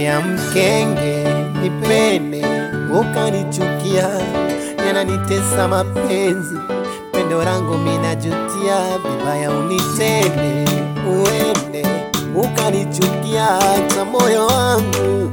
ya mkenge nipende, ukanichukia, yananitesa mapenzi, pendo langu minajutia, vibaya unitende, uende ukanichukia, hata moyo wangu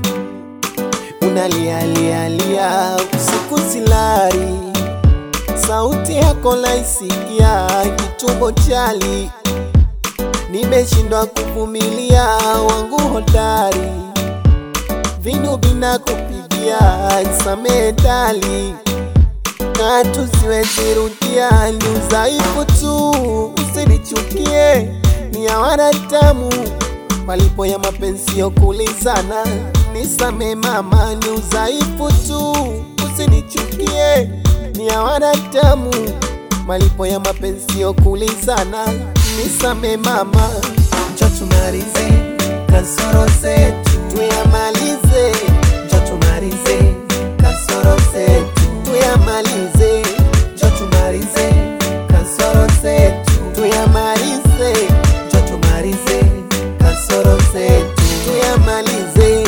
unalialialia, usiku silali, sauti yako naisikia, kitumbo chali nimeshindwa kuvumilia, wangu hodari, vinu vinakupigia, nisamehe dali, katu siwezi rudia, ni udhaifu tu, usinichukie, ni ya wanadamu, malipo ya mapenzi ya kulizana, nisamehe mama, ni udhaifu tu, usinichukie, ni ya wanadamu, malipo ya mapenzi ya kulizana, nisame mama, njo tumalize kasoro zetu, tuyamalize, njo tumalize kasoro zetu, tuyamalize, njo tumalize kasoro zetu, tuyamalize, njo tumalize kasoro zetu, tuyamalize.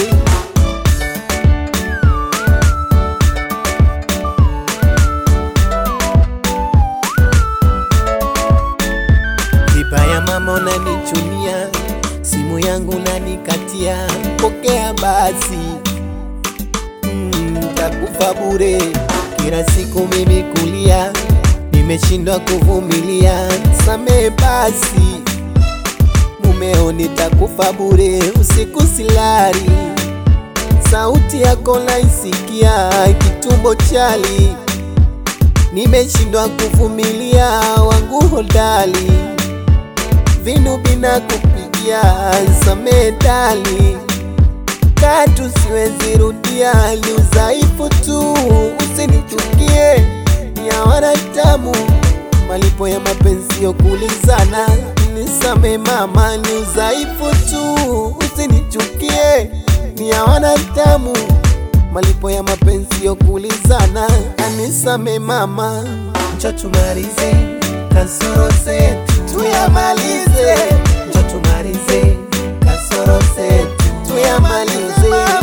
Vibaya mama, unanichunia simu yangu unanikatia, pokea basi, Mm, takufa bure. Kila siku mimi kulia, nimeshindwa kuvumilia, samehe basi, mumeo, nitakufa bure, usiku silali, sauti yako naisikia, kitumbo chali, nimeshindwa kuvumilia, wangu hodali vinu vinakupigia, samehe dali, katu siwezi rudia, ni udhaifu tu, usinichukie, ni ya wanadamu, malipo ya mapenzi ya kulizana, nisamehe mama, ni udhaifu tu, usinichukie, ni ya wanadamu, malipo ya mapenzi ya kulizana, anisame mama, njo tumalize kasoro zetu tuyamalize, njo tumalize kasoro zetu tuyamalize,